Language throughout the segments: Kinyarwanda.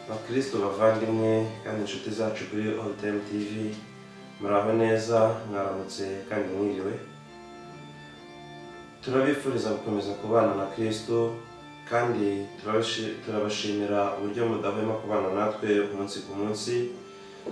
abakristo bavandimwe kandi inshuti zacu kuri Olutemu TV muraho neza mwaramutse kandi mwiriwe turabifuriza gukomeza kubana na kristo kandi turabashi- turabashimira uburyo mudahwema kubana natwe umunsi ku munsi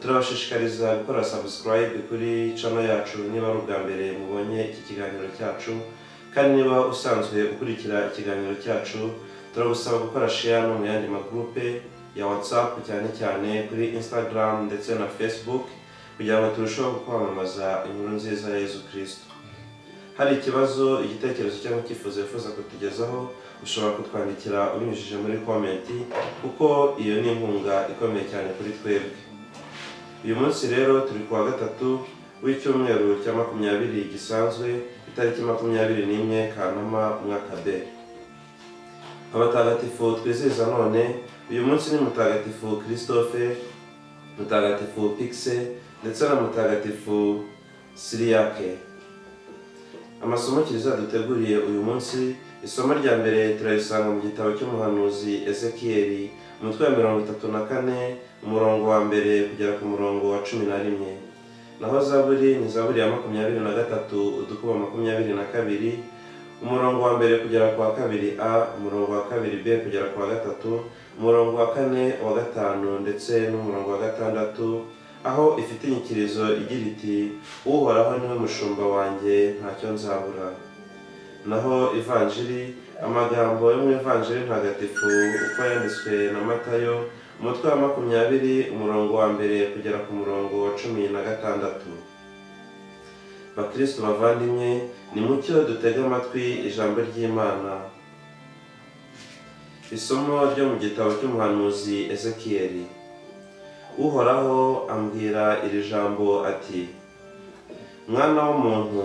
turabashishikariza gukora subscribe kuri channel yacu niba ari ubwa mbere mubonye iki kiganiro cyacu kandi niba usanzwe ukurikira ikiganiro cyacu turagusaba gukora share no mu yandi magurupe ya whatsapp cyane cyane kuri instagram ndetse na facebook kugira ngo turusheho kwamamaza inkuru nziza ya yezu kristo hari ikibazo igitekerezo cyangwa icyifuzo wifuza kutugezaho ushobora kutwandikira ubinyujije muri komenti kuko iyo ni inkunga ikomeye cyane kuri twebwe uyu munsi rero turi ku wa gatatu w'icyumweru cya makumyabiri gisanzwe itariki makumyabiri n'imwe kanama umwaka b abatagatifu twizihiza none uyu munsi ni mutagatifu christophe mutagatifu pixe ndetse na mutagatifu siriyake amasomo kiliziya duteguriye uyu munsi isomo rya mbere turarisanga mu gitabo cy'umuhanuzi ezekiyeli umutwe wa mirongo itatu na kane umurongo wa mbere kugera ku murongo wa cumi na rimwe naho zaburi ni zaburi ya makumyabiri na gatatu udukubo makumyabiri na kabiri umurongo wa mbere kugera ku wa kabiri a umurongo wa kabiri b kugera ku wa gatatu umurongo wa kane wa gatanu ndetse n'umurongo wa gatandatu aho ifite inyikirizo igira iti uhoraho niwe mushumba wanjye ntacyo nzabura naho ivanjiri amagambo yo mu ivanjiri ntagatifu uko yanditswe na matayo umutwe wa makumyabiri umurongo wa mbere kugera ku murongo wa cumi na gatandatu bakristo bavandimwe ni mucyo dutege amatwi ijambo ry'imana isomo ryo mu gitabo cy'umuhanuzi ezekiyeli uhoraho ambwira iri jambo ati mwana w'umuntu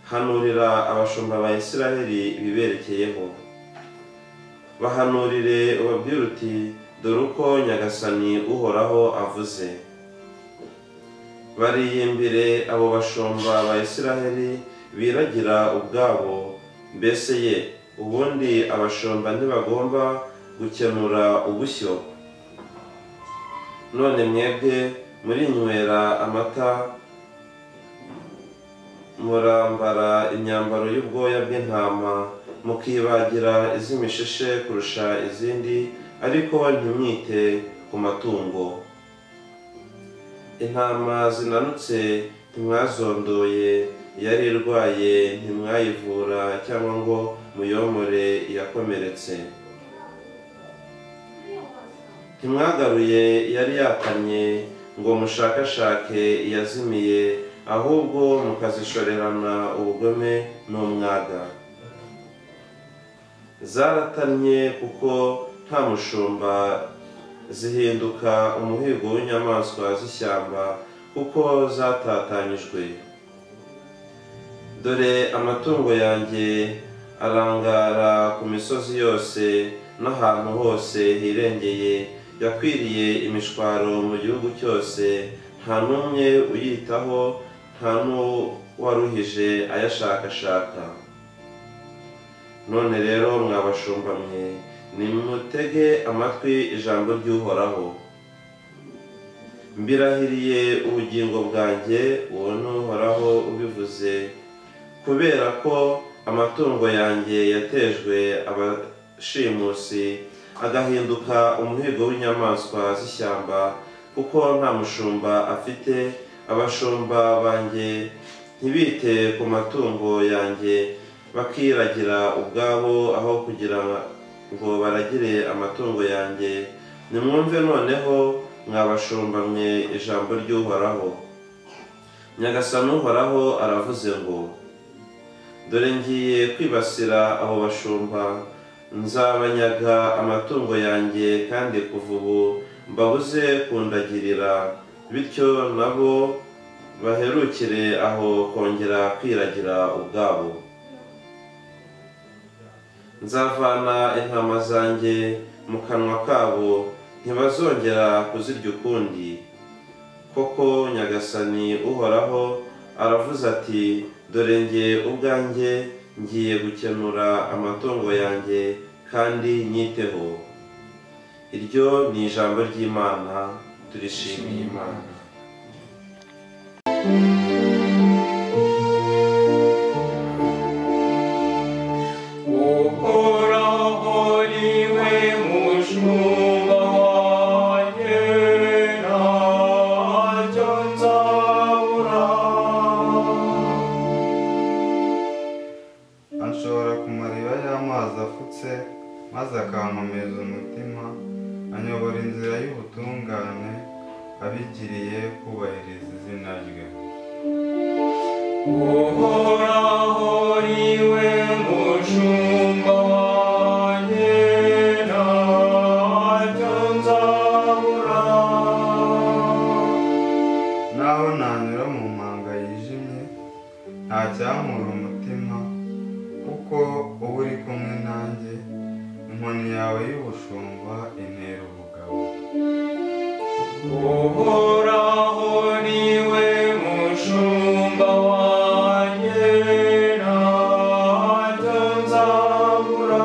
hanurira abashumba ba isiraheli ibiberekeyeho bahanurire ubabwire uti dore uko nyagasani uhoraho avuze bariyimbire abo bashumba ba isiraheli biragira ubwabo mbese ye ubundi abashumba ntibagomba gukenura ubushyo none mwebwe murinywera amata murambara imyambaro y'ubwoya bw'intama mukibagira iz'imishishe kurusha izindi ariko ntimwite ku matungo intama zinanutse ntimwazondoye yari irwaye ntimwayivura cyangwa ngo muyomore iyakomeretse ntimwagaruye yari yakamye ngo mushakashake iyazimiye ahubwo mukazishorerana ubugome n'umwaga zaratannye kuko nta mushumba zihinduka umuhigo w'inyamaswa z'ishyamba kuko zatatanyijwe dore amatungo yanjye arangara ku misozi yose n'ahantu hose hirengeye yakwiriye imishwaro mu gihugu cyose nta n'umwe uyitaho nta n'uwaruhije ayashakashaka none rero mwabashumba mwe nimutege amatwi ijambo ry'uhoraho mbirahiriye ubugingo bwanjye uwo ni uhoraho ubivuze kubera ko amatungo yanjye yatejwe abashimusi agahinduka umuhigo w'inyamaswa z'ishyamba kuko nta mushumba afite abashumba banjye ntibite ku matungo yanjye bakiragira ubwabo aho kugira ngo baragire amatungo yanjye nimwumve noneho mwabashumba mwe ijambo ry'uhoraho nyagasani uhoraho aravuze ngo dore ngiye kwibasira abo bashumba nzabanyaga amatungo yanjye kandi kuva ubu mbabuze kundagirira bityo nabo baherukire aho kongera kwiragira ubwabo nzavana intama zanjye mu kanwa kabo ntibazongera kuzirya ukundi koko nyagasani uhoraho aravuze ati dore nge ubwanjye ngiye gukenura amatungo yanjye kandi nyiteho iryo ni ijambo ry'imana turishimiye imana uhoraho ni we mushumba wanjye ntacyo nzabura anshora ku mariba y'amazi afutse maze akankomeza umutima anyobora inzira y'ubutungane abigiriye kubahiriza izina rye uhoraho ni we mushumba wanjye ntacyo nzabura naho nanyura mu mpanga yijimye ntacyankura umutima kuko uba uri kumwe nanjye inkoni yawe y'ubushumba intera ubugabo uhoraho ni we mushumba wanjye ntacyo nzabura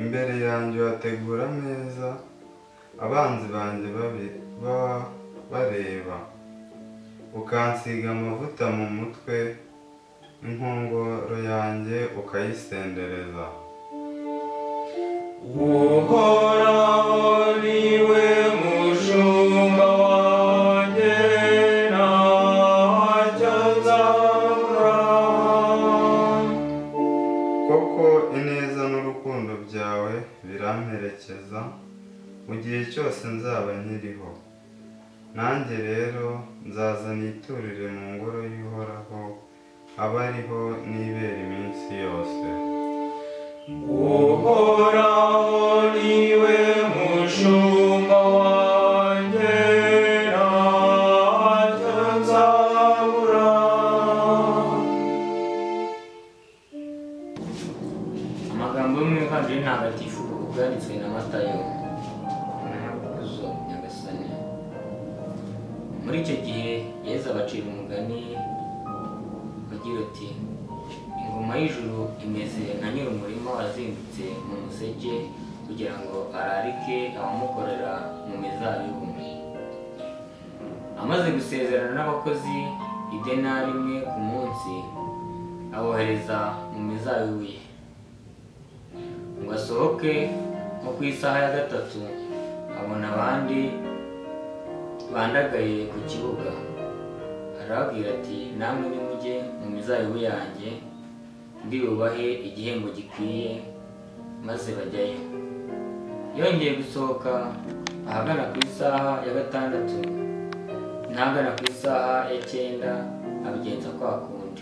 imbere yanjye uhategura ameza abanzi banjye babi- baba bareba ukansiga amavuta mu mutwe inkongoro yanjye ukayisendereza uhoraho ni we mushumba wanjye ntacyo nzabura koko ineza n'urukundo byawe biramperekeza mu gihe cyose nzaba nkiriho nanjye rero nzaza niturire mu ngoro y'uhoraho aba ariho nibera iminsi yose uhoraho ni we mushumba wanjye ntacyo nzabura amagambo yo mu ivanjiri ntagatifu bwanditswe na matayo zo nyagasani muri icyo gihe yezu abacira umugani agira ati ingoma y'ijuru imeze nka nyir'umurima wazindutse mu museke kugira ngo ararike abamukorera mu mizabibu amaze gusezerana n'abakozi idenari imwe ku munsi abohereza mu mizabibu ye ngo asohoke nko ku isaha ya gatatu abona abandi bandagaye ku kibuga arababwira ati namwe nimujye mu mizabibu yanjye ndibubahe igihembo gikwiye maze bajyayo yongeye gusohoka ahagana ku isaha ya gatandatu n'ahagana ku isaha ya cyenda abigenza kwa kundi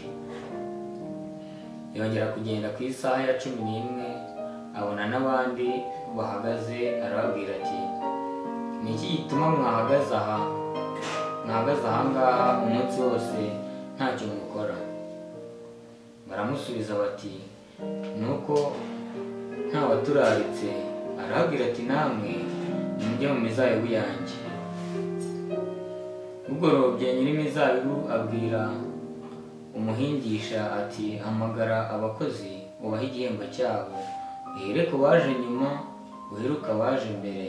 yongera kugenda ku isaha ya cumi n'imwe abona n'abandi bahagaze arababwira ati ni iki gituma mwahagaze aha mwahagaze aha ngaha umunsi wose ntacyo mukora baramusubiza bati ni uko nta waturaritse arababwira ati namwe nimujye mu mizabibu yanjye bugorobye nyir'imizabibu abwira umuhingisha ati hamagara abakozi ubahe igihembo cyabo uhere ku baje nyuma uheruka abaje mbere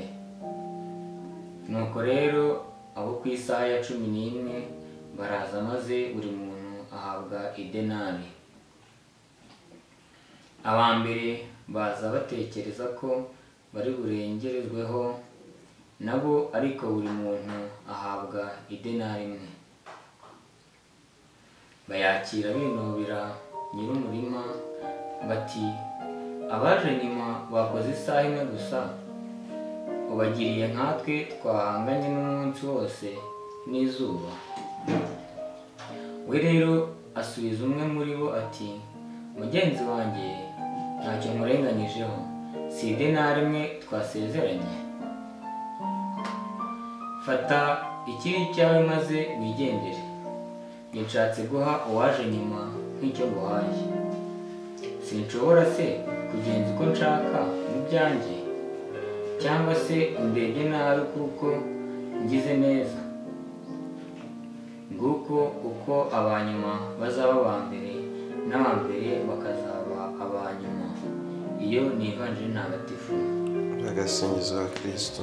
nuko rero abo ku isaha ya cumi n'imwe baraza maze buri muntu ahabwa idenari aba mbere baza batekereza ko bari burengerezweho nabo ariko buri muntu ahabwa idenari imwe bayakira binubira nyir'umurima bati abaje nyuma bakoze isaha imwe gusa ubagiriye nkatwe twahanganye n'umunsi wose n'izuba we rero asubiza umwe muri bo ati mugenzi wanjye ntacyo nkurenganyijeho si idenari imwe twasezeranye fata ikiri icyawe maze wigendere nishatse guha uwaje nyuma nk'icyo nguhaye sinshobora se kugenza uko nshaka mu byanjye cyangwa se undebye nabi kuko ngize neza nguko uko abanyuma bazaba aba mbere n'aba mbere bakazaba aba nyuma iyo ni ivanjiri ntagatifu agasingizo ka kirisito